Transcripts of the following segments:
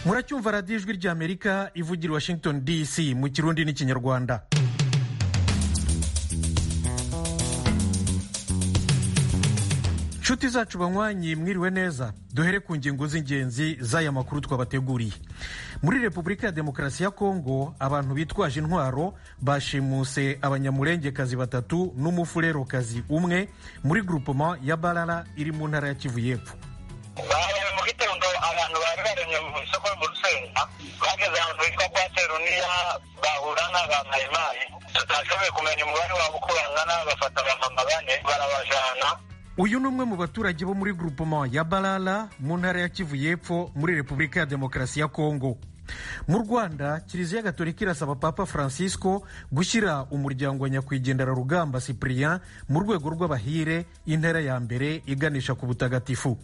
muracyumva radiyo ijwi ry'amerika ivugira washington dc mu kirundi n'ikinyarwanda inshuti zacu banywanyi mwiriwe neza duhere ku ngingo z'ingenzi z'aya makuru twabateguriye muri repubulika ya demokarasi ya kongo abantu bitwaje intwaro bashimuse abanyamurengekazi batatu n'umufurerokazi umwe muri grupoma ya barara iri mu ntara ya kivu y'epfo bahagaze mu gitondo abantu bari baremye mu isoko mu rusenda bageze ahantu hitwa kwa seruniya bahura n'abamayimayi tutashoboye kumenya umubare wabo uko bangana bafata abamama bane barabajana uyu ni umwe mu baturage bo muri grupoma ya barara mu ntara ya kivu y'epfo muri repubulika ya demokarasi ya kongo mu rwanda kiliziya gatolika irasaba papa francisco gushyira umuryango wa nyakwigendera rugamba cyprien mu rwego rw'abahire intera ya mbere iganisha ku butagatifu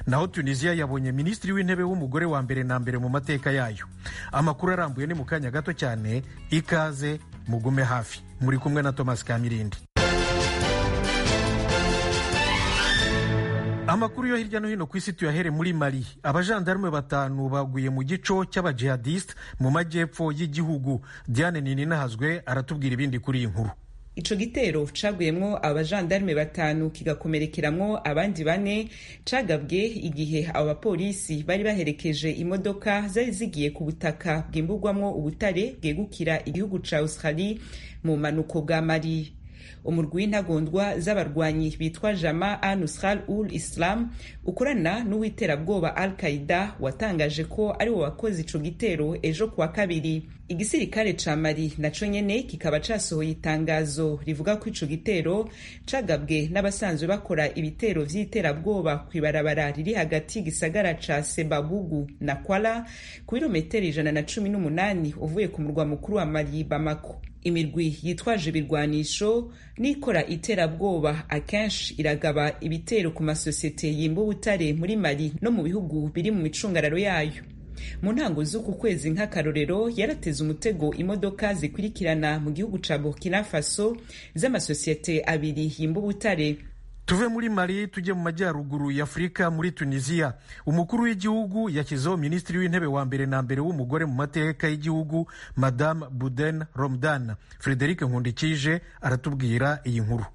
naho tunisiya yabonye minisitiri w'intebe w'umugore wa mbere na mbere mu mateka yayo amakuru arambuye ni mu kanya gato cyane ikaze mugume hafi muri kumwe na thomas kamirindi amakuru yo hirya no hino ku isi tuyahere muri mali abajandarume batanu baguye mu gico cy'abajihadisite mu majyepfo y'igihugu diane nininahazwe aratubwira ibindi kuri iyi nkuru ico gitero caguyemwo abajandarume batanu kigakomerekeramwo abandi bane cagabwe igihe abo bapolisi bari baherekeje imodoka zari zigiye ku butaka bwimburwamwo ubutare bwegukira igihugu ca australie mu manuko bwa mali umurwi w'intagondwa z'abarwanyi bitwa jama anusral ul islam ukorana n'uw'iterabwoba al qaida watangaje ko ari wo wakoze ico gitero ejo kuwa kabiri igisirikare ca mari naco nyene kikaba casohoye itangazo rivuga ko ico gitero cagabwe n'abasanzwe bakora ibitero vy'iterabwoba kw'ibarabara riri hagati y'igisagara ca sebabugu na kwala ku birometero ijana na cumi n'umunani uvuye ku murwa mukuru wa mari bamako imirwi yitwaje ibirwanisho n'ikora iterabwoba akenshi iragaba ibitero ku masosiyete yimba ubutare muri mari no mu bihugu biri mu micungararo yayo mu ntango z'uku kwezi nk'akarorero yarateze umutego imodoka zikurikirana mu gihugu ca burkina faso z'amasosiyete abiri yimba ubutare tuve muri mali tujye mu majyaruguru y'afurika muri tunisiya umukuru w'igihugu yashyizeho minisitiri w'intebe wa mbere na mbere w'umugore mu mateka y'igihugu madame buden romdan frederic nkundikije aratubwira iyi nkuru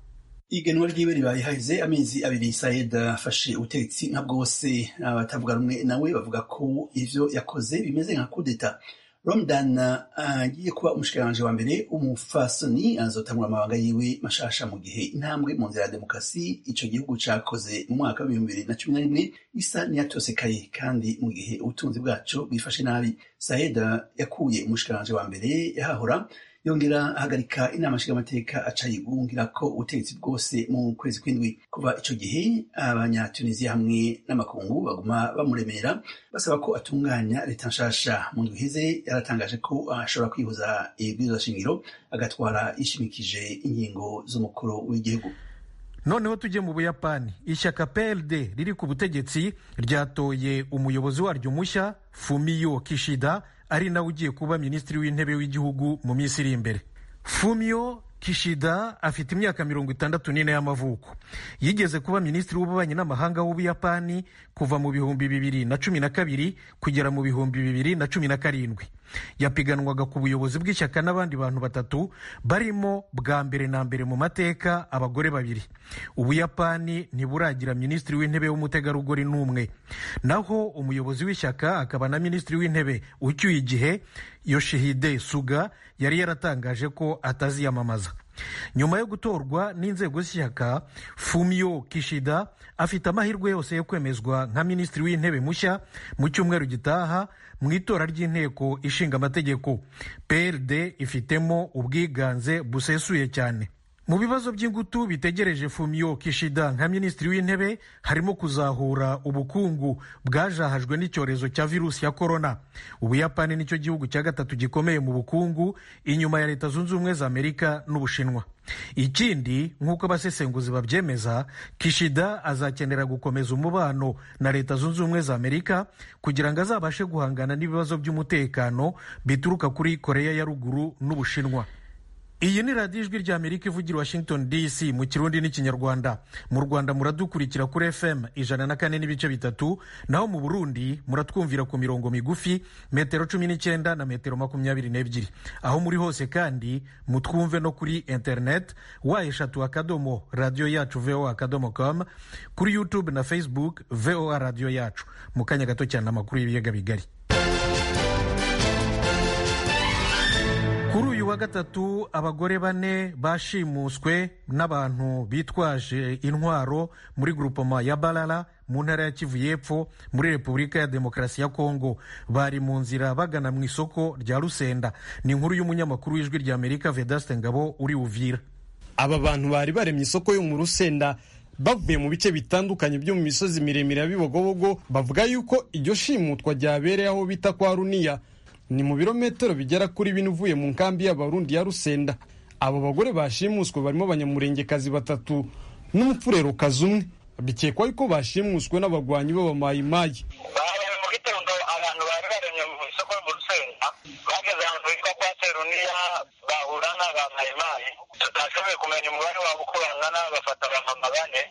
igenwa ryiwe ribaye haheze amezi abiri sayed afashe ubutegetsi nka bwose abatavuga rumwe nawe bavuga ko ivyo yakoze bimeze nka kudeta romdan agiye kuba umushikiranganji wa mbere umufasoni azotangura amabanga yiwe mashasha mu gihe intambwe mu nzira ya demokarasi ico gihugu cakoze mu mwaka w'ibihumbi bibiri na cumi na rimwe isa n'iyatosekaye kandi mu gihe ubutunzi bwaco bwifashe nabi sayeda yakuye umushikiranganji wa mbere yahahora yongera ahagarika inama nshingamateka aca yigungira ko ubutegetsi bwose mu kwezi kw'indwi kuva ico gihe abanyatunisiya hamwe n'amakungu baguma bamuremera basaba ko atunganya leta nshasha mu ndwi iheze yaratangaje ko ashobora kwihuza ibwirizwa shingiro agatwara yishimikije ingingo z'umukuru w'igihugu noneho tujye mu buyapani ishyaka prd riri ku butegetsi ryatoye umuyobozi waryo mushya fumiyo kishida ari nawe ugiye kuba minisitiri w'intebe w'igihugu mu minsi iri imbere fumiyo kishida afite imyaka mirongo itandatu n'ine y'amavuko yigeze kuba minisitiri w'ububanyi n'amahanga w'ubuyapani kuva mu bihumbi bibiri na cumi na kabiri kugera mu bihumbi bibiri na cumi na karindwi yapiganwaga ku buyobozi bw'ishyaka n'abandi bantu batatu barimo bwa mbere na mbere mu mateka abagore babiri ubuyapani ntiburagira minisitiri w'intebe w'umutegarugori n'umwe naho umuyobozi w'ishyaka akaba na minisitiri w'intebe ucyuye igihe yoshihide suga yari yaratangaje ko ataziyamamaza nyuma yo gutorwa n'inzego z'ishyaka fumiyo kishida afite amahirwe yose yo kwemezwa nka minisitiri w'intebe mushya mu cyumweru gitaha mu itora ry'inteko ishinga amategeko prd ifitemo ubwiganze busesuye cyane mu bibazo by'ingutu bitegereje fumiyo kishida nka minisitiri w'intebe harimo kuzahura ubukungu bwajahajwe n'icyorezo cya virusi ya korona ubuyapani nicyo gihugu cya gatatu gikomeye mu bukungu inyuma ya leta zunze ubumwe za amerika n'ubushinwa ikindi nk'uko abasesenguzi babyemeza kishida azakenera gukomeza umubano na leta zunze ubumwe za amerika kugira ngo azabashe guhangana n'ibibazo by'umutekano bituruka kuri koreya ya ruguru n'ubushinwa iyi ni radiyo ijwi rya amerika ivugira washington dc mu kirundi n'ikinyarwanda mu rwanda muradukurikira kuri fm ijana na kane n'ibice bitatu naho mu burundi muratwumvira ku mirongo migufi metero cumi n'icyenda na metero makumyabiri n'ebyiri aho muri hose kandi mutwumve no kuri internet wa eshatu akadomo radiyo yacu voa akadomo com kuri youtube na facebook voa radiyo yacu mu kanya gato cyane amakuru y'ibiyaga bigari kuri uyu wa gatatu abagore bane bashimuswe n'abantu bitwaje intwaro muri grupoma ya barara mu ntara ya kivu y'epfo muri repubulika ya demokarasi ya kongo bari mu nzira bagana mu isoko rya rusenda ni inkuru y'umunyamakuru w'ijwi rya amerika vedaste ngabo uri uvira aba bantu bari baremye isoko yo mu rusenda bavuye mu bice bitandukanye byo mu misozi miremire ya bibogobogo bavuga yuko iryo shimutwa ryabereye aho bita kwa runiya ni mu birometero bigera kuri bine uvuye mu nkambi y'abarundi ya rusenda abo bagore bashimuswe barimo abanyamurengekazi batatu n'umupfurerokazi umwe bikekwa yuko bashimuswe n'abagwanyi b'abamayimayi baje mu gitondo abantu bari baremye mu isoko mu rusenda bageze ahantu hitwa kwa seruniya bahura n'abamayimayi tutashoboye kumenya umubare wabo uko bangana bafata abamama bane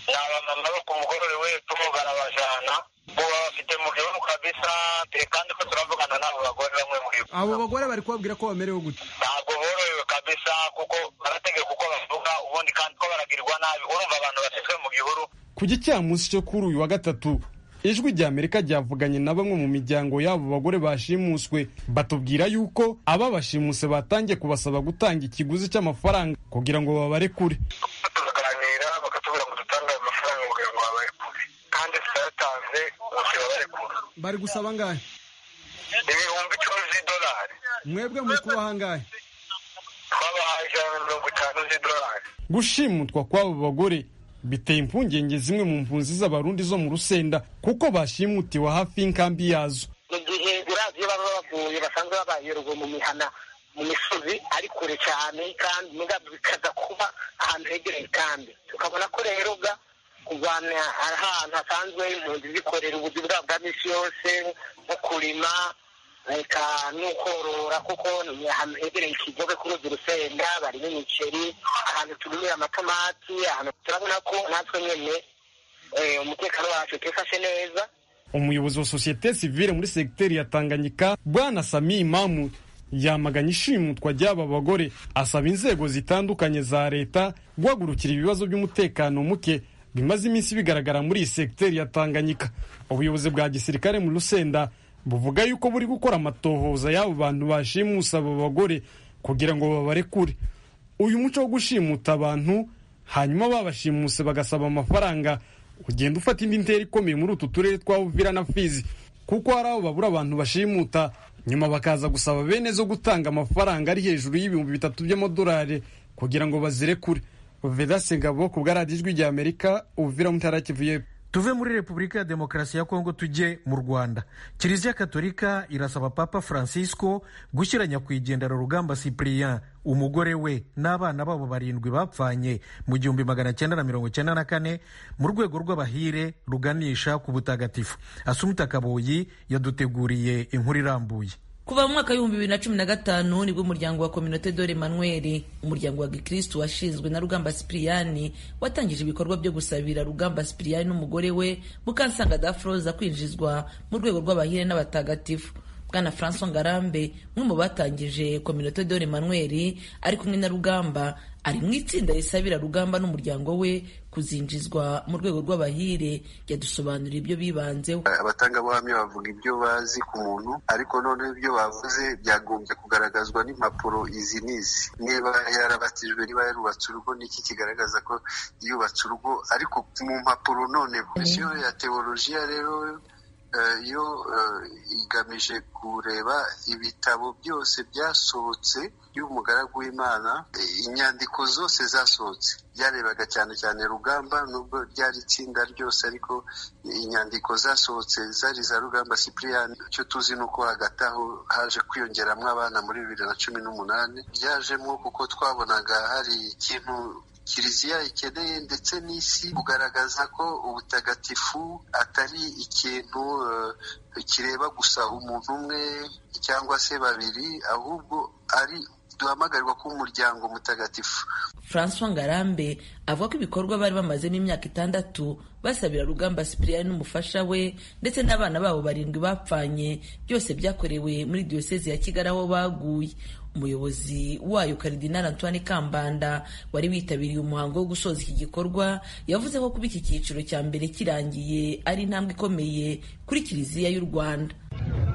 ni abamama bo ku mugorore wepfo barabajana ubu bafite mu gihugu kabisa dore kandi ko turavugana n'abo bagore bamwe muri bo abo bagore bari kubabwira ko bamerewe gute ntabwo borohewe kabisa kuko barategeka uko bavuga ubundi kandi ko baragirwa nabi urumva abantu bashyizwe mu gihuru ku gicamunsi cyo kuri uyu wa gatatu ijwi rya amerika ryavuganye na bamwe mu miryango y'abo bagore bashimuswe batubwira yuko ababashimuse batangiye kubasaba gutanga ikiguzi cy'amafaranga kugira ngo babarekure turaganira bakatubwira ngo dutange ayo mafaranga kugira ngo babarekure kandi tutayatanze bose babarekura bari gusaba angahe ibihumbi icumi z'idolari mwebwe muri kubaha angahe twabahaye ijana na mirongo itanu z'idolari gushimutwa kw'abo bagore biteye impungenge zimwe mu mpunzi z'abarundi zo mu rusenda kuko bashimutiwe hafi y'inkambi yazo mu gihe biraziyo baba bavuye basanzwe babayerewe mu mihana mu misozi ari kure cyane kandi muga bikaza kuba ahantu hegereye kandi tukabona ko rero ubwa kurwanya ahantu hasanzwe impunzi zikorera ubuzima bwabo bwa minsi yose nko kurima reka n'ukorora kuko ni ahantu hegereye ikigobe kuri urwo rusenda barimo imiceri ahantu turumira amatomati ahantu turabona ko natwe nyine eh, umutekano wacu twifashe neza umuyobozi wa sosiyete sivile muri segiteri ya tanganyika bwana sami imamu yamaganye ishimutwa ry'aba bagore asaba inzego zitandukanye za leta guhagurukira ibibazo by'umutekano muke bimaze iminsi bigaragara muri iyi segiteri ya tanganyika ubuyobozi bwa gisirikare mu rusenda buvuga yuko buri gukora amatohoza y'abo bantu bashimusa abo bagore kugira ngo babarekure uyu muco wo gushimuta abantu hanyuma babashimuse bagasaba amafaranga ugenda ufata indi ntera ikomeye muri utu turere twa Uvira na Fizi kuko hari aho babura abantu bashimuta nyuma bakaza gusaba bene zo gutanga amafaranga ari hejuru y'ibihumbi bitatu by'amadolari kugira ngo bazirekure Vedase Ngabo ku bwaradiyo ijwi rya Amerika Uvira mu ntara ya Kivu y'Epfo. tuve muri repubulika ya demokarasi ya kongo tujye mu rwanda kiliziya katolika irasaba papa francisco gushyira nyakwigendera rugamba cyprien umugore we n'abana babo barindwi bapfanye mu gihumbi magana cyenda na mirongo cyenda na kane mu rwego rw'abahire ruganisha ku butagatifu asumta kaboyi yaduteguriye inkuru irambuye kuva mu mwaka w'ibihumbi bibiri na cumi na gatanu nibwo umuryango wa kominote dore manuel umuryango wa gikristu washinzwe na rugamba sipiriyani watangije ibikorwa byo gusabira rugamba sipiriyani n'umugore we mukansanga dafroza kwinjizwa mu rwego rw'abahire n'abatagatifu bwana francois ngarambe umwe mu batangije kominote dore manuel ari kumwe na rugamba ari mu itsinda risabira rugamba n'umuryango we kuzinjizwa mu rwego rw'abahire yadusobanurira ibyo bibanzeho abatangabuhamya bavuga ibyo bazi ku muntu ariko noneho ibyo bavuze byagombye kugaragazwa n'impapuro izi n'izi niba yarabatijwe niba yarubatse urugo niki kigaragaza ko yubatse urugo ariko mu mpapuro noneho komisiyo ya tewolojiya rero yo igamije kureba ibitabo byose byasohotse y'umugaragu w'imana inyandiko zose zasohotse byarebaga cyane cyane rugamba nubwo ryari itsinda ryose ariko inyandiko zasohotse zari za rugamba sipiriyani icyo tuzi ni uko hagati aho haje kwiyongeramo abana muri bibiri na cumi n'umunani byajemo kuko twabonaga hari ikintu kiliziya ikeneye ndetse n'isi kugaragaza ko ubutagatifu atari ikintu kireba gusa umuntu umwe cyangwa se babiri ahubwo ari duhamagarirwa kuba umuryango mutagatifu francois ngarambe avuga ko ibikorwa bari bamazemo imyaka itandatu basabira rugamba sipiriyani n'umufasha we ndetse n'abana babo barindwi bapfanye byose byakorewe muri diyosezi ya kigali aho baguye umuyobozi wayo karidinari antoine kambanda wari witabiriye umuhango wo gusoza iki gikorwa yavuze ko kuba iki cyiciro cya mbere kirangiye ari intambwe ikomeye kuri kiliziya y'u rwanda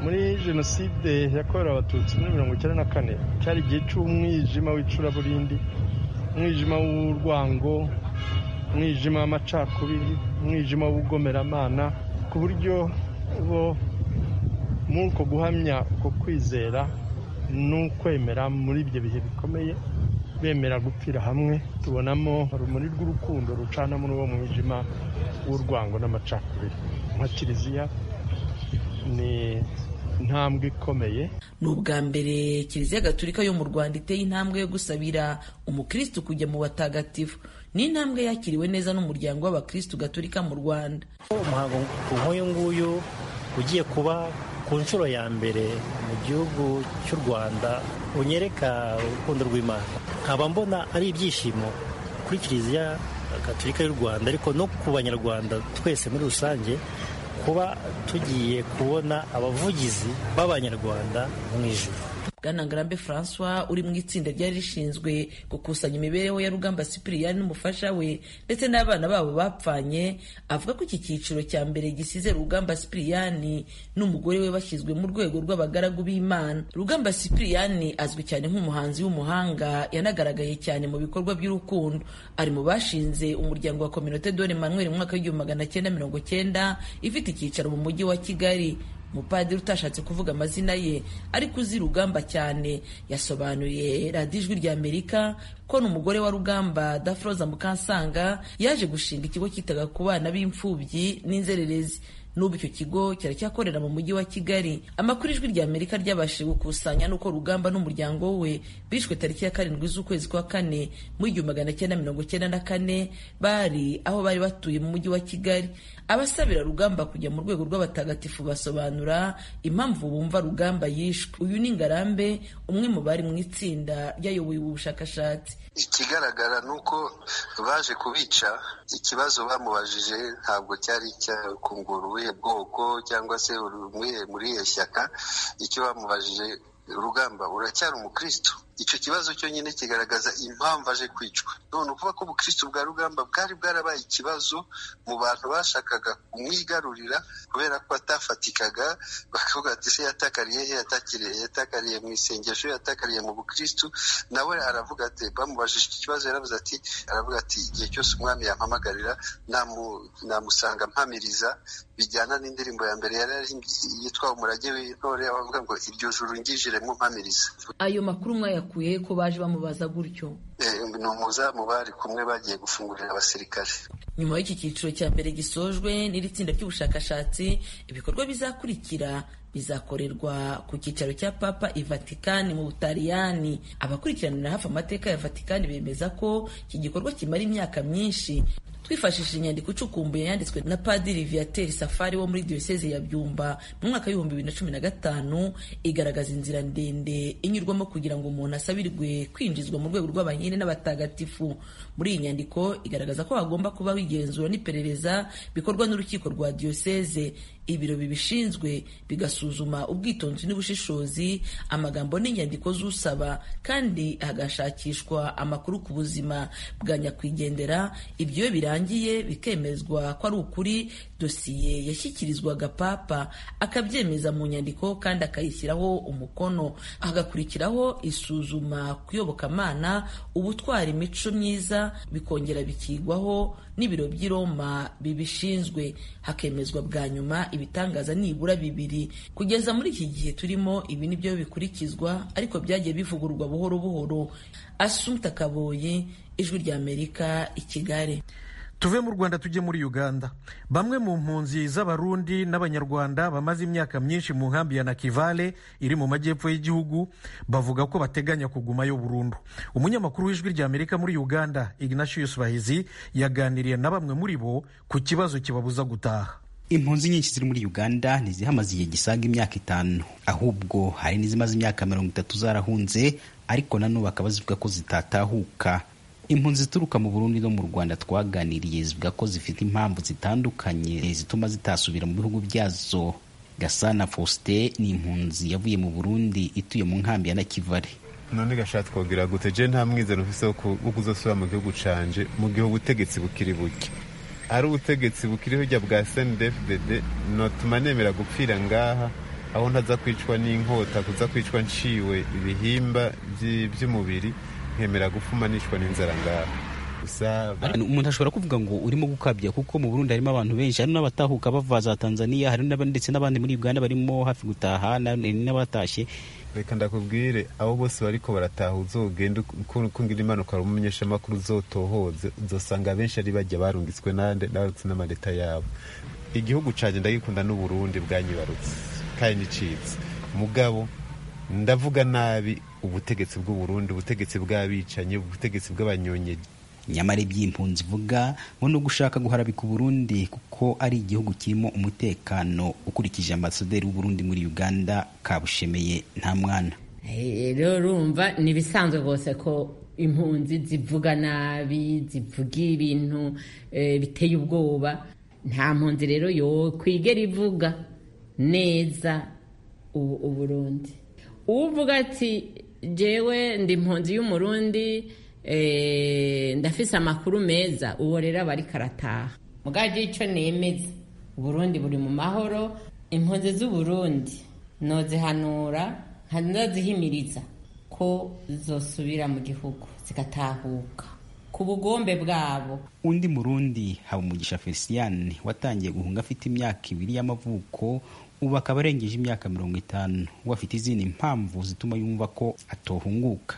muri jenoside yakorewe abatutsi muri mirongo icyenda na kane cyari igihe cy'umwijima w'icuraburindi umwijima w'urwango umwijima w'amacakubiri umwijima w'ubugomeramana ku buryo bo muri uko guhamya uko kwizera n'ukwemera muri ibyo bihe bikomeye bemera gupfira hamwe tubonamo urumuri rw'urukundo rucana muri uwo mwijima w'urwango n'amacakubiri nka kiliziya ni intambwe ikomeye ni ubwa mbere kiliziya gatulika yo mu rwanda iteye intambwe yo gusabira umukristu kujya mu batagatifu ni intambwe yakiriwe neza n'umuryango w'abakristu gatulika mu rwanda umuhango nk'uyu nguyu ugiye kuba ku nshuro ya mbere mu gihugu cy'u rwanda unyereka urukundo rw'imana nkaba mbona ari ibyishimo kuri kiliziya gatulika y'u rwanda ariko no ku banyarwanda twese muri rusange kuba tugiye kubona abavugizi b'abanyarwanda mu ijuru bwana ngarambe francois uri mu itsinda ryari rishinzwe gukusanya imibereho ya rugamba sipiriyani n'umufasha we ndetse n'abana babo bapfanye avuga ko iki cyiciro cya mbere gisize rugamba sipiriyani n'umugore we bashyizwe mu rwego rw'abagaragu b'imana rugamba sipiriyani azwi cyane nk'umuhanzi w'umuhanga yanagaragaye cyane mu bikorwa by'urukundo ari mu bashinze umuryango wa kominote dore manuel mu mwaka w'igihumbi magana cyenda mirongo cyenda ifite icyicaro mu mujyi wa kigali umupadiri utashatse kuvuga amazina ye ariko uzi rugamba cyane yasobanuriye radiyo ijwi rya amerika ko n'umugore wa rugamba dafroza mukansanga yaje gushinga ikigo cyitaga ku bana b'imfubyi n'inzererezi n'ubu icyo kigo kiracyakorera mu mujyi wa kigali amakuru ijwi rya amerika ryabashije gukusanya n'uko rugamba n'umuryango we bishwe tariki ya karindwi z'ukwezi kwa kane mu igihumbi magana cyenda mirongo cyenda na kane bari aho bari batuye mu mujyi wa kigali abasabira rugamba kujya mu rwego rw'abatagatifu basobanura impamvu bumva rugamba yishwe uyu ni ngarambe umwe mu bari mu itsinda ryayoboye ubu bushakashatsi ikigaragara ni uko baje kubica ikibazo bamubajije ntabwo cyari icyakungura ubuhe bwoko cyangwa se muri iyo shyaka icyo bamubajije urugamba uracyari umukristo icyo kibazo cyonyine kigaragaza impamvu aje kwicwa none ukuvuga ko ubukristo bwa rugamba bwari bwarabaye ikibazo mu bantu bashakaga kumwigarurira kubera ko atafatikaga bakavuga ati se yatakariye he yatakiriye yatakariye mu isengesho yatakariye mu bukristo nawe aravuga ati bamubajije iki kibazo yaravuze ati aravuga ati igihe cyose umwami yampamagarira namusanga mpamiriza bijyana n'indirimbo ya mbere yari yitwa umurage w'intore bavuga ngo iryo juru ngijiremo mpamiriza ayo makuru mwaya bakuye ko baje bamubaza gutyo ni umuzamu bari kumwe bagiye gufungurira abasirikare nyuma y'iki cyiciro cya mbere gisojwe n'iri tsinda ry'ubushakashatsi ibikorwa bizakurikira bizakorerwa ku cyicaro cya papa i vatikani mu butaliyani abakurikiranira hafi amateka ya vatikani bemeza ko iki gikorwa kimara imyaka myinshi twifashishije inyandiko icukumbuye yanditswe na padiri viateri safari wo muri diyoseze ya byumba mu mwaka w'ibihumbi bibiri na cumi na gatanu igaragaza inzira ndende inyurwamo kugira ngo umuntu asabirwe kwinjizwa mu rwego rw'abanyene n'abatagatifu muri iyi nyandiko igaragaza ko hagomba kubaho igenzura n'iperereza bikorwa n'urukiko rwa diyoseze ibiro bibishinzwe bigasuzuma ubwitonzi n'ubushishozi amagambo n'inyandiko z'usaba kandi hagashakishwa amakuru ku buzima bwa nyakwigendera ibyo iyo birangiye bikemezwa ko ari ukuri dosiye yashyikirizwaga papa akabyemeza mu nyandiko kandi akayishyiraho umukono hagakurikiraho isuzuma kuyobokamana ubutwara imico myiza bikongera bikigwaho n'ibiro by'i Roma bibishinzwe hakemezwa bwa nyuma ibitangaza nibura bibiri kugeza muri iki gihe turimo ibi ni byo bikurikizwa ariko byagiye bivugururwa buhoro buhoro asumta kaboyi ijwi rya amerika i kigali tuve mu rwanda tujye muri uganda bamwe mu mpunzi z'abarundi n'abanyarwanda bamaze imyaka myinshi mu nkambi ya nakivale iri mu majyepfo y'igihugu bavuga ko bateganya kugumayo burundu umunyamakuru w'ijwi rya amerika muri uganda ignatius bahizi yaganiriye na bamwe muri bo ku kibazo kibabuza gutaha impunzi nyinshi ziri muri uganda ntizihamaze igihe gisaga imyaka itanu ahubwo hari n'izimaze imyaka mirongo itatu zarahunze ariko nanone bakaba zivuga ko zitatahuka impunzi zituruka mu burundi no mu rwanda twaganiriye zivuga ko zifite impamvu zitandukanye zituma zitasubira mu bihugu byazo gasana faustin ni impunzi yavuye mu burundi ituye mu nkambi ya nakivare none gashatse kugira gute je nta mwizero mfise wo kuzosubira mu gihugu canje mu gihe ubutegetsi bukiri burya ari ubutegetsi bukiri burya bwa snfdd notuma nemera gupfira ngaha aho ntaza kwicwa n'inkota kuza kwicwa nciwe ibihimba by'umubiri nkemera gupfuma nicwa n'inzara ngaha umuntu ashobora kuvuga ngo urimo gukabya kuko mu burundi harimo abantu benshi hari n'abatahuka bava za tanzania hari ndetse n'abandi muri uganda barimo hafi gutaha n'abatashye reka ndakubwire abo bose bariko barataha uzogenda kungira impanuka ari umumenyeshamakuru uzotohoze uzosanga abenshi ari bajya barungitswe nande n'abarutse n'amaleta yabo igihugu canje ndagikunda n'uburundi bwanyibarutse kandi nicitse mugabo ndavuga nabi ubutegetsi bw'uburundi ubutegetsi bw'abicanyi ubutegetsi bw'abanyonyeji nyamara iby'impunzi ivuga ngo ni ugushaka guharabika uburundi kuko ari igihugu kirimo umutekano ukurikije ambasaderi w'uburundi muri uganda kabushemeye nta mwana rero urumva ni ibisanzwe rwose ko impunzi zivuga nabi zivuga ibintu biteye ubwoba nta mpunzi rero yo kwigera ivuga neza uburundi uvuga ati jyewe ndi impunzi y'umurundi ndafise amakuru meza uwo rero aba ariko arataha mubwagiye icyo nemeza uburundi buri mu mahoro impunzi z'uburundi nozihanura ntazihimiriza ko zosubira mu gihugu zigatahuka ku bugombe bwabo undi murundi habumugisha feliciyani watangiye guhunga afite imyaka ibiri y'amavuko ubu akaba arengeje imyaka mirongo itanu ubu afite izindi mpamvu zituma yumva ko atohunguka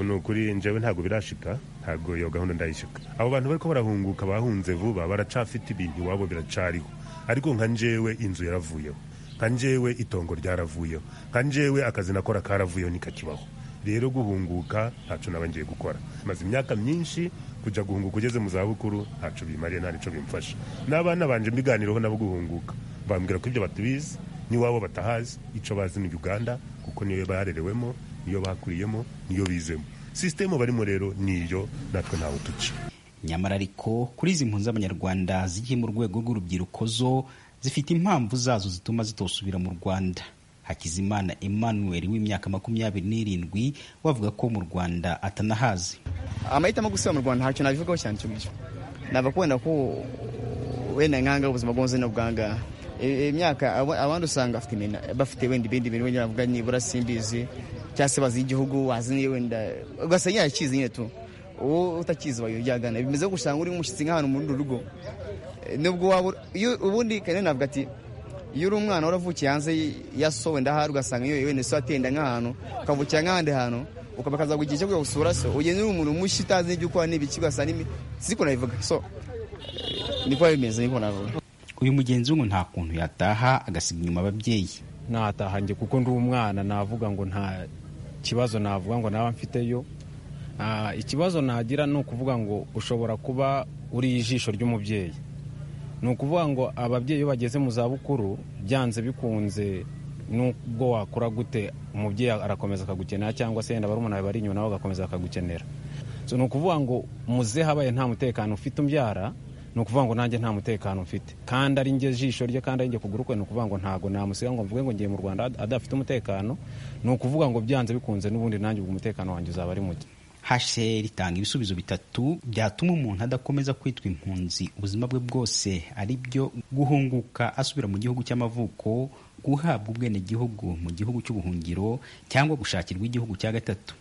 ni ukuri njyewe ntabwo birashika ntabwo iyo gahunda ndayishika abo bantu bariko barahunguka bahunze vuba baracafite ibintu iwabo biracariho ariko nka njyewe inzu yaravuyeho nka njyewe itongo ryaravuyeho nka njyewe akazi nakora karavuyeho nikakibaho rero guhunguka ntacu naba ngiye gukora maze imyaka myinshi kujya guhunguka ugeze mu zabukuru ntacu bimariye nta nico bimfasha n'abana banje mbiganiraho nabo guhunguka bambwira ko ibyo batubizi n'iwabo batahazi icyo bazi ni uganda kuko niyo barerewemo niyo bakuriyemo niyo bizemo sisitemu barimo rero niyo natwe ntawe tuca nyamara ariko kuri izi mpunzi z'abanyarwanda zigiye mu rwego rw'urubyiruko zo zifite impamvu zazo zituma zitosubira mu rwanda hakizimana emmanuel w'imyaka makumyabiri n'irindwi wavuga ko mu rwanda atanahazi amahitamo gusubira mu rwanda ntacyo nabivugaho cyane icyo ngicyo nava kubona ko wenda nkanga ubuzima bwonze no bwanga imyaka abandi usanga bafite wenda ibindi bintu wenda bavuga nibura simbizi cyangwa se bazi igihugu wazi niyo wenda ugasanga yarakizi nyine tu uwo utakizi wayo byagana bimeze gusanga uri umushyitsi nk'ahantu muri uru rugo nubwo waba ubundi kandi navuga ati iyo uri umwana waravukiye hanze ya so wenda ahari ugasanga iyo wenda so atenda nk'ahantu ukavukira nk'ahandi hantu ukaba kaza igihe cyo kujya gusura so ugenda uri umuntu mushya utazi n'ibyo ukora n'ibiki ugasanga n'imi siko nabivuga so niko bimeze niko navuga uyu mugenzi w'umuntu nta kuntu yataha agasiga inyuma ababyeyi nataha njye kuko ndi umwana navuga ngo nta kibazo navuga ngo naba mfiteyo ikibazo nagira ni ukuvuga ngo ushobora kuba uri ijisho ry'umubyeyi ni ukuvuga ngo ababyeyi iyo bageze mu zabukuru byanze bikunze nubwo wakora gute umubyeyi arakomeza akagukenera cyangwa se yenda barumuna bari inyuma nabo bagakomeza bakagukenera ni ukuvuga ngo muze habaye nta mutekano ufite umbyara ni ukuvuga ngo nanjye nta mutekano mfite kandi ari njye jisho rye kandi ari njye kuguru kwe ni ukuvuga ngo ntabwo namusiga ngo mvuge ngo ngiye mu rwanda adafite umutekano ni ukuvuga ngo byanze bikunze n'ubundi nanjye ubwo umutekano wanjye uzaba ari muke hasheri itanga ibisubizo bitatu byatuma umuntu adakomeza kwitwa impunzi ubuzima bwe bwose ari byo guhunguka asubira mu gihugu cy'amavuko guhabwa ubwenegihugu mu gihugu cy'ubuhungiro cyangwa gushakirwa igihugu cya gatatu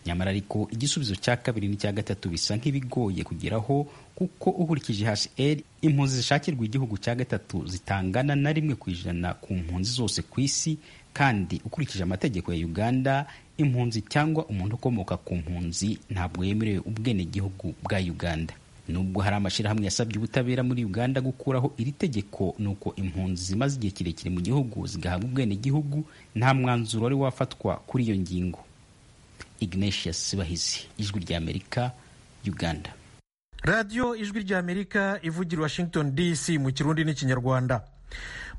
nyamara ariko igisubizo cya kabiri n'icya gatatu bisa nk'ibigoye kugeraho kuko ukurikije hasheri impunzi zishakirwa igihugu cya gatatu zitangana na rimwe ku ijana ku mpunzi zose ku isi kandi ukurikije amategeko ya uganda impunzi cyangwa umuntu ukomoka ku mpunzi ntabwo yemerewe ubwenegihugu bwa uganda nubwo hari amashyirahamwe yasabye ubutabera muri uganda gukuraho iri tegeko ni uko impunzi zimaze igihe kirekire mu gihugu zigahabwa ubwenegihugu nta mwanzuro wari wafatwa kuri iyo ngingo ignatius sibahizi ijwi ry'amerika uganda radiyo ijwi ry'amerika ivugira washington dc mu kirundi n'ikinyarwanda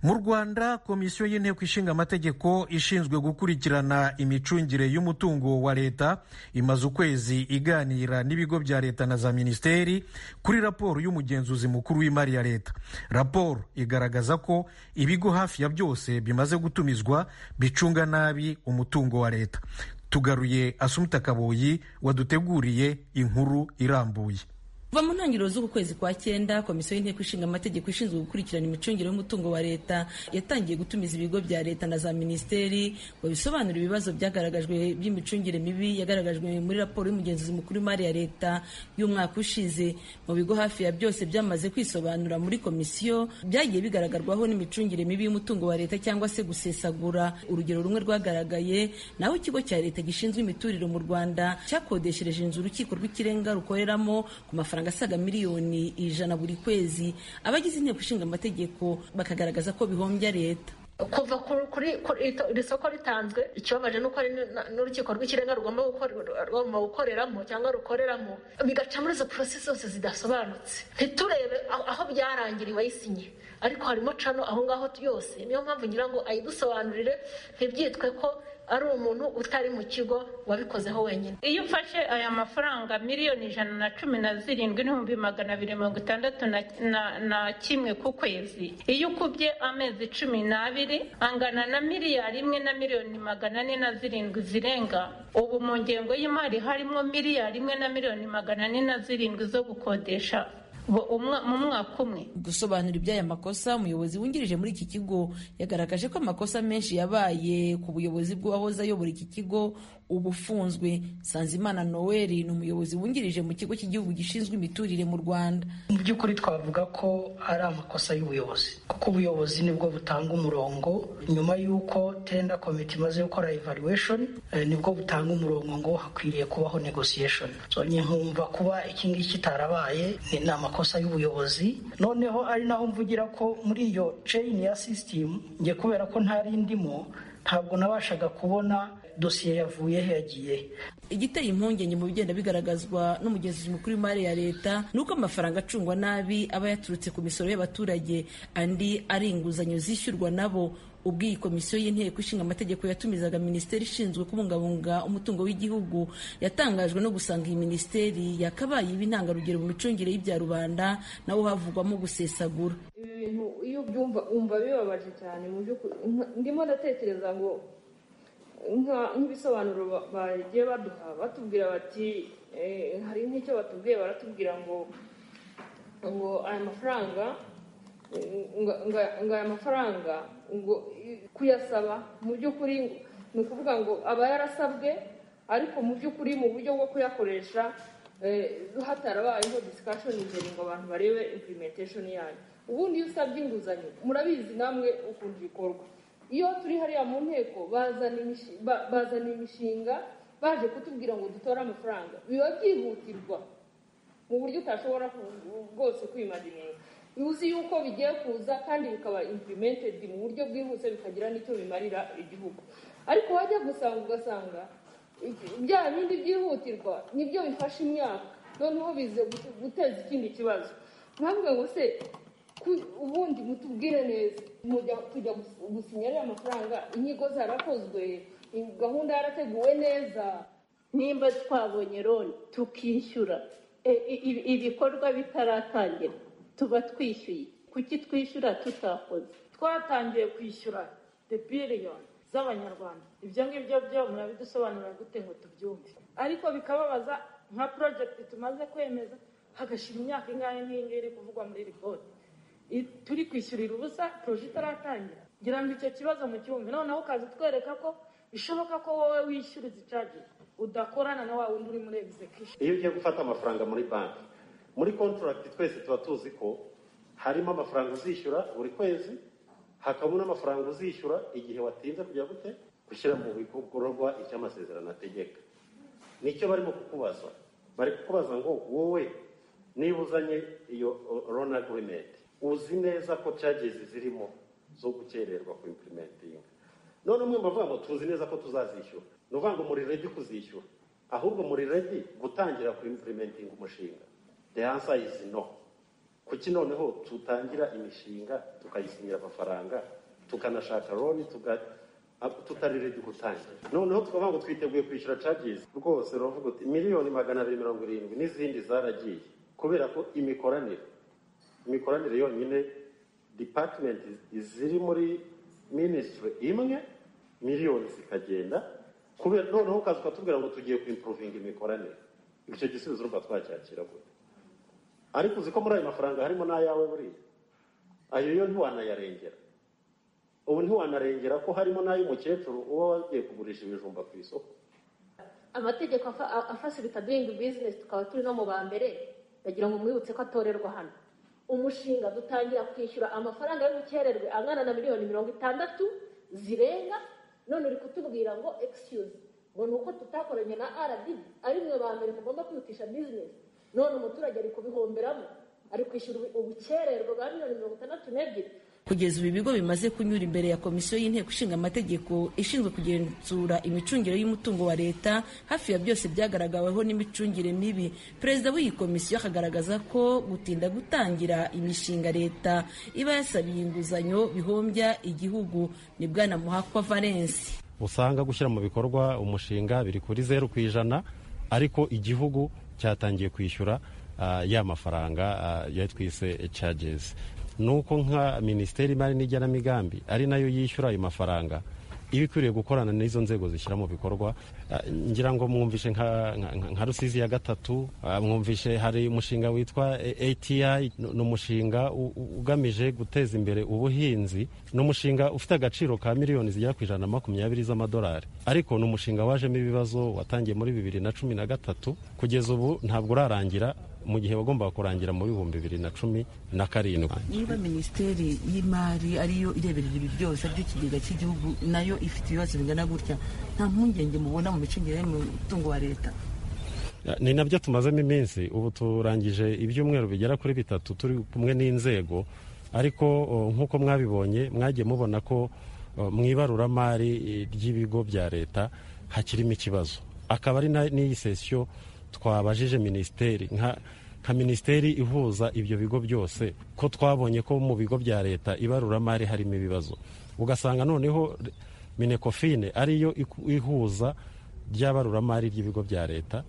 mu rwanda komisiyo y'inteko ishinga amategeko ishinzwe gukurikirana imicungire y'umutungo wa leta imaze ukwezi iganira n'ibigo bya leta na za minisiteri kuri raporo y'umugenzuzi mukuru w'imari ya leta raporo igaragaza ko ibigo hafi ya byose bimaze gutumizwa bicunga nabi umutungo wa leta tugaruye asumuta kaboyi waduteguriye inkuru irambuye kuva mu ntangiriro z'uku kwezi kwa cyenda komisiyo y'inteko ishinga amategeko ishinzwe gukurikirana imicungire y'umutungo wa leta yatangiye gutumiza ibigo bya leta na za minisiteri ngo bisobanure ibibazo byagaragajwe by'imicungire mibi yagaragajwe muri raporo y'umugenzuzi mukuru w'imari ya leta y'umwaka ushize mu bigo hafi ya byose byamaze kwisobanura muri komisiyo byagiye bigaragarwaho n'imicungire mibi y'umutungo wa leta cyangwa se gusesagura urugero rumwe rwagaragaye naho ikigo cya leta gishinzwe imiturire mu rwanda cyakodeshereje inzu urukiko rw'ikirenga rukoreramo ku mafaranga amafaranga asaga miliyoni ijana buri kwezi abagize inteko ishinga amategeko bakagaragaza ko bihombya leta kuva kuri iri soko ritanzwe ikibabaje ni uko n'urukiko rw'ikirenga rugomba gukoreramo cyangwa rukoreramo bigaca muri izo porosesi zose zidasobanutse ntiturebe aho byarangiriwe ayisinye ariko harimo cano aho ngaho yose niyo mpamvu ngira ngo ayidusobanurire ntibyitwe ko ari umuntu utari mu kigo wabikozeho wenyine iyo ufashe aya mafaranga miliyoni ijana na cumi na zirindwi n'ibihumbi magana abiri mirongo itandatu na kimwe ku kwezi iyo ukubye amezi cumi n'abiri angana na miliyari imwe na miliyoni magana ane na zirindwi zirenga ubu mu ngengo y'imari harimo miliyari imwe na miliyoni magana ane na zirindwi zo gukodesha mu mwaka umwe gusobanura iby'aya makosa umuyobozi wungirije muri iki kigo yagaragaje ko amakosa menshi yabaye ku buyobozi bw'uwahoze ayobora iki kigo ubu ufunzwe sanzimana noel ni umuyobozi wungirije mu kigo cy'igihugu gishinzwe imiturire mu rwanda mu by'ukuri twavuga ko ari amakosa y'ubuyobozi kuko ubuyobozi nibwo butanga umurongo nyuma y'uko tenda komite imaze gukora evaluation nibwo butanga umurongo ngo hakwiriye kubaho negotiation nkumva kuba iki ngiki kitarabaye ni inama amakosa y'ubuyobozi noneho ari naho mvugira ko muri iyo chain ya system njye kubera ko ntari ndimo ntabwo nabashaga kubona dosiye yavuye he yagiye igiteye impungenge mu bigenda bigaragazwa n'umugenzuzi mukuru w'imari ya leta ni uko amafaranga acungwa nabi aba yaturutse ku misoro y'abaturage andi ari inguzanyo zishyurwa nabo ubwo iyi komisiyo y'inteko ishinga amategeko yatumizaga minisiteri ishinzwe kubungabunga umutungo w'igihugu yatangajwe no gusanga iyi minisiteri yakabaye iba intangarugero mu micungire y'ibya rubanda nawo havugwamo gusesagura ibi bintu iyo ubyumva wumva bibabaje cyane mu by'ukuri ndimo ndatekereza ngo nk'ibisobanuro bagiye baduha batubwira bati hari nk'icyo batubwiye baratubwira ngo ngo aya mafaranga ngo aya mafaranga kuyasaba mu by'ukuri ni ukuvuga ngo aba yarasabwe ariko mu by'ukuri mu buryo bwo kuyakoresha hatarabayeho disikashoni imbere ngo abantu barebe impurimentashoni yayo ubundi iyo usabye inguzanyo murabizi namwe ukuntu bikorwa iyo turi hariya mu nteko bazana imishinga baje kutubwira ngo dutore amafaranga biba byihutirwa mu buryo utashobora bwose kwimarinira uzi yuko bigiye kuza kandi bikaba impurimentedi mu buryo bwihuse bikagira n'icyo bimarira igihugu ariko wajya gusanga ugasanga bya bindi byihutirwa nibyo bifasha imyaka noneho bize guteza ikindi kibazo ntabwo ngo se ubundi mutubwire neza tujya gusinya ariya mafaranga inyigo zarakozwe gahunda yarateguwe neza nimba twabonye roni tukishyura ibikorwa bitaratangira tuba twishyuye kuki twishyura tutakoze twaratangiye kwishyura debiliyoni z'abanyarwanda ibyo ngibyo byo murabidusobanurira gute ngo tubyumve ariko bikababaza nka porojegiti tumaze kwemeza hagashira imyaka ingahe nk'iyi ngiyi iri kuvugwa muri ripoti turi kwishyurira ubusa poroje itaratangira ngira ngo icyo kibazo mu kibumbiro noneho ukaza utwereka ko bishoboka ko wowe wishyura izi cagi udakorana na wa wundi uri muri egizekisheni iyo ugiye gufata amafaranga muri banki muri kontoragiti twese tuba tuzi ko harimo amafaranga uzishyura buri kwezi hakabamo n'amafaranga uzishyura igihe watinze kujya gute gushyira mu bikorwa icyo amasezerano ategeka nicyo barimo kukubaza bari kukubaza ngo wowe niba uzanye iyo rona agirimenti uzi neza ko cagezi zirimo zo gukererwa ku impurimentingi none umwe bavuga ngo tuzi neza ko tuzazishyura ni ukuvuga ngo muri redi kuzishyura ahubwo muri redi gutangira ku impurimentingi umushinga the answer is no kuki noneho tutangira imishinga tukayisinyira amafaranga tukanashaka loni tuga- ab- tutarerege gutangira noneho tukavuga ngo twiteguye kwishyura cages rwose uravuga uti miliyoni magana abiri mirongo irindwi n'izindi zaragiye kubera ko imikoranire imikoranire yonyine department ziri muri ministry imwe miliyoni zikagenda kubera noneho ukaza ukatubwira ngo tugiye kuimprovinga imikoranire icyo gisubizo urumva twacyakira gute ariko uzi ko muri ayo mafaranga harimo n'ayawe buriya ayo yo ntiwanayarengera ubu ntiwanarengera ko harimo n'ay'umukecuru uba wagiye kugurisha ibijumba ku isoko amategeko afa- a- afasilita doyingi bizinesi tukaba turi no mu ba mbere bagira ngo mwibutse ko atorerwa hano umushinga dutangira kwishyura amafaranga y'ubukererwe angana na miliyoni mirongo itandatu zirenga none uri kutubwira ngo excuse ngo ni uko tutakoranye na rdb ari mwe ba mbere mugomba kwihutisha bizinesi none umuturage ari kubihomberamo ari kwishyura ubu- ubukererwe bwa miliyoni mirongo itandatu n'ebyiri kugeza ubu ibigo bimaze kunyura imbere ya komisiyo y'inteko ishinga amategeko ishinzwe kugenzura imicungire y'umutungo wa leta hafi ya byose byagaragaweho n'imicungire mibi perezida w'iyi komisiyo akagaragaza ko gutinda gutangira imishinga leta iba yasabiye inguzanyo bihombya igihugu ni bwana muhakwa valence usanga gushyira mu bikorwa umushinga biri kuri zeru ku ijana ariko igihugu cyatangiye kwishyura ah, ya mafaranga ah, ya twise charges nuko nka minisiteri y'imari n'igenamigambi ari nayo yishyura ayo mafaranga iba ikwiriye gukorana n'izo nzego zishyira mu bikorwa Ah, ngira ngo mwumvishe nka- nka nka rusizi ya gatatu ah, mwumvishe hari umushinga witwa eh, ati ni ni umushinga u- u- ugamije guteza imbere ubuhinzi ni umushinga ufite agaciro ka miliyoni zigera ku ijana na makumyabiri z'amadolari ariko ni umushinga wajemo ibibazo watangiye muri bibiri na cumi na gatatu kugeza ubu ntabwo urarangira mu gihe wagombaga kurangira mu bihumbi bibiri na cumi na karindwi niba minisiteri y'imari ariyo ireberera ibi byose aribyo kigega cy'igihugu nayo ifite ibibazo bingana gutya nta mpungenge mubona mu micungire y'umutungo wa leta ni nabyo tumazemo iminsi ubu turangije ibyumweru bigera kuri bitatu turi kumwe n'inzego ariko o, nk'uko mwabibonye mwagiye mubona ko o, mu ibaruramari e, ry'ibigo bya leta hakirimo ikibazo akaba ari na- n'iyi sesiyo twabajije minisiteri nka nka minisiteri ihuza ibyo bigo byose ko twabonye ko mu bigo bya leta ibaruramari harimo ibibazo ugasanga noneho minekofine ariyo iku- ihuza ry'abaruramari ry'ibigo bya leta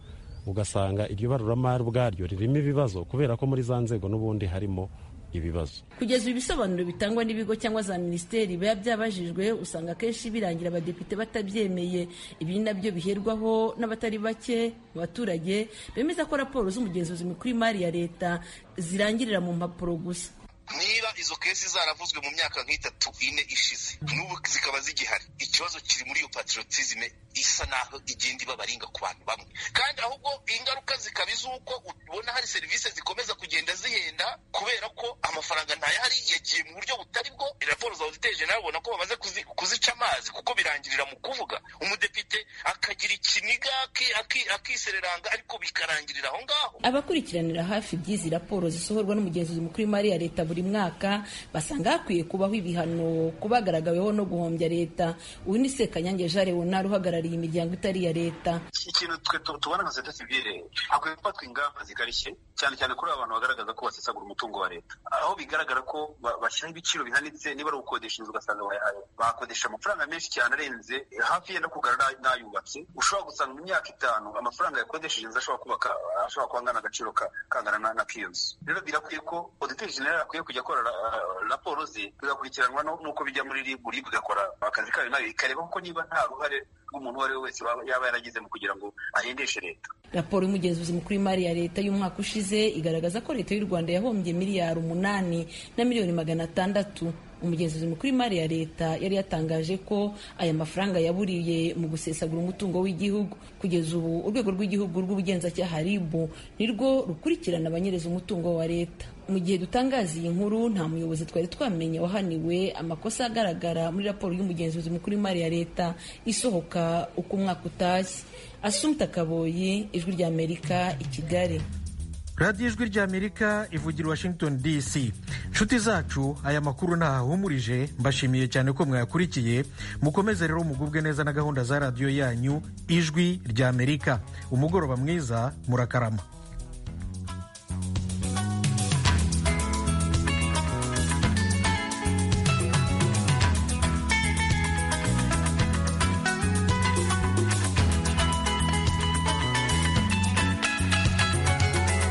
ugasanga iryo baruramari ubwaryo ririmo ibibazo kubera ko muri za nzego n'ubundi harimo ibibazo kugeza ubu ibisobanuro bitangwa n'ibigo cyangwa za minisiteri biba byabajijwe usanga akenshi birangira abadepite batabyemeye ibi ni nabyo biherwaho n'abatari bake mu baturage bemeza ko raporo z'umugenzuzi mukuru w'imari ya leta zirangirira mu mpapuro gusa niba izo kesi zaravuzwe mu myaka nk'itatu ine ishize n'ubu zikaba zigihari ikibazo kiri muri iyo patriotisme isa naho igenda ibabaringa ku bantu bamwe kandi ahubwo ingaruka zikaba iz'uko ubona hari serivisi zikomeza kugenda zihenda kubera ko amafaranga ntayahari yagiye mu buryo butari bwo raporo za auditeri general ubona ko bamaze kuzi- kuzica amazi kuko birangirira mu kuvuga umudepite akagira ikiniga aki- aki- akisereranga ariko bikarangirira aho ngaho abakurikiranira hafi by'izi raporo zisohorwa n'umugenzuzi mukuru w'imari ya leta buri mwaka basanga hakwiye kubaho ibihano ku bagaragaweho no guhombya leta uyu ni sekanyange jean leonard uhagarariye imiryango itari iya leta ikintu twe tu- tubona nka seta sivile hakwiye gufatwa ingamba zikarishye cyane cyane kuri aba bantu bagaragaza ko basesagura umutungo wa leta aho bigaragara ko ba- bashyiraho ibiciro bihanitse niba ari ugukodesha inzu ugasanga bayahaye bakodesha amafaranga menshi cyane arenze hafi yenda kugarara n'ayubatse ushobora gusanga mu myaka itanu amafaranga yakodesheje inzu ashobora kubaka ashobora kuba angana agaciro ka- kangana na- na k'iyo nzu rero birakwiye ko oditeri jenerali akwiye kujya akora ra- raporo ze bigakurikiranwa no- n'uko bijya muri ribu ribu igakora akazi kayo nayo ikareba kuko niba nta ruhare rw'umuntu uwo ari we wese waba- yaba yaragize mu kugira ngo ahendeshe leta raporo y'umugenzuzi mukuru w'imari ya leta y'umwaka ushize igaragaza ko leta y'u rwanda yahombye miliyari umunani na miliyoni magana atandatu umugenzuzi mukuru w'imari ya leta yari yatangaje ko aya mafaranga yaburiye mu gusesagura umutungo w'igihugu kugeza ubu urwego rw'igihugu rw'ubugenzacyaha rib nirwo rukurikirana abanyereza umutungo wa leta mu gihe dutangaza iyi nkuru nta muyobozi twari twamenye wahaniwe amakosa agaragara muri raporo y'umugenzuzi mukuru w'imari ya leta isohoka uko umwaka utashye asumta kaboyi ijwi ry'amerika i kigali radiyo ijwi ry'amerika ivugira washington dc nshuti zacu aya makuru ntahahumurije mbashimiye cyane ko mwayakurikiye mukomeze rero mugubwe neza na gahunda za radiyo yanyu ijwi ry'amerika umugoroba mwiza murakarama